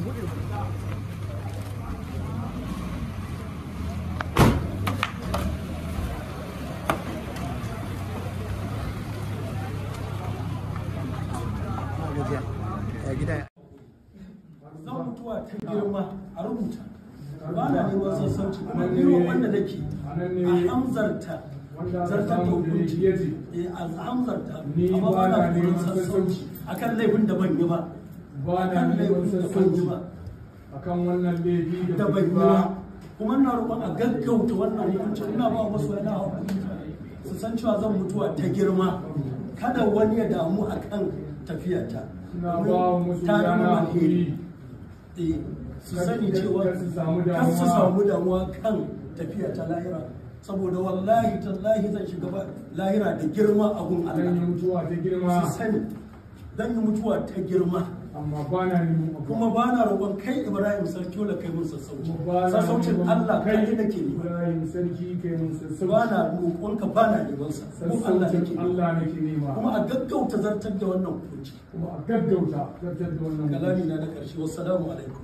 zan mutuwa ta girma a rubuta ba na neman sassauci kuma irin wanda nake a hamzarta zartar da hukunci eh, a hamzarta Ni amma ba ba na na neman neman sassauci akan laifin da ban yi ba ba na akan neman laifin da ban yi sassauci ba akan wannan laifi da da ban yi ba ba kuma ina roƙon a gaggauta wannan hukunci ina ba masu yana hakuri su san cewa zan mutuwa ta girma kada wani ya damu akan tafiyata suna ba wa musu Ta zama yana alheri. hakuri Eh, su Kar- sani kar- cewa kar su samu kar su damuwa. samu damuwa kan tafiya ta lahira saboda wallahi tallahi zan shiga ba- lahira da girma a gun zan yi Allah mutuwa ta girma su sani zan yi mutuwa ta girma amma ba na neman abu kuma ba na roƙon kai Ibrahim sarki kai mun sassauci ba na sassaucin neman Allah kai kai nake ne Ibrahim sarki kai mun ba na sassauci roƙon ka ba na neman sa ko Allah sassaucin nake ne Allah nake nema kuma a gaggauta zartar da wannan hukunci kuma a gaggauta zartar da wannan kalami na na ƙarshe wassalamu alaikum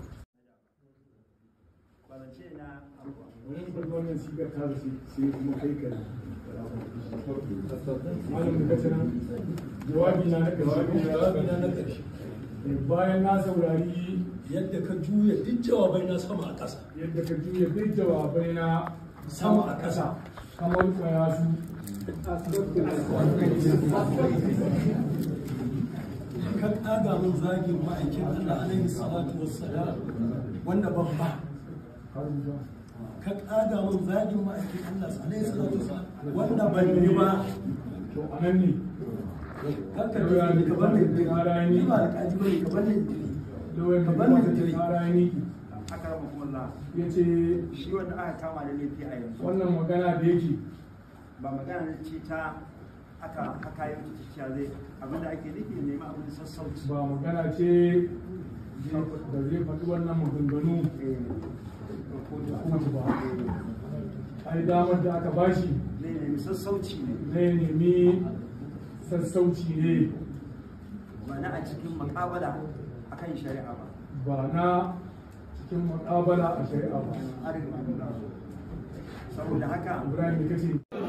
wani farko wannan sigar ta zace sai kuma kai ka malam da kace nan jawabi na na jawabi jawabi na na ƙarshe bayan na saurari yadda ka juya duk jawabai na sama a ƙasa yadda ka juya duk jawabai na sama a ƙasa kamar kwaya su ka ƙaga min zagin ma'aikin Allah alaihi salatu wassalam wanda ban ba ka ƙaga min zagin ma'aikin Allah alaihi salatu wassalam wanda ban yi ba to anan ne kanka da ni ka bar ni dire ni ba alƙaji bane ka bar ni dire lauyan Ka da bar ni kuma dire. ta kara ni aka rama kuma ya ce shi wanda aka kama da laifi a yanzu wannan magana da yake ba magana ne ce ta aka haka yi wata cikiya zai abinda ake nufi ya nemi abin sassauci ba magana ce da zai faɗi wannan maganganu Eh, kotu a kotu ba Eh, ai damar da aka bashi zai nemi sassauci ne zai nemi sassauci ne ba na a cikin makabala akan shari'a ba ba na cikin muƙabala a shari'a ba An riga an nuna. saboda haka ibrahim da kace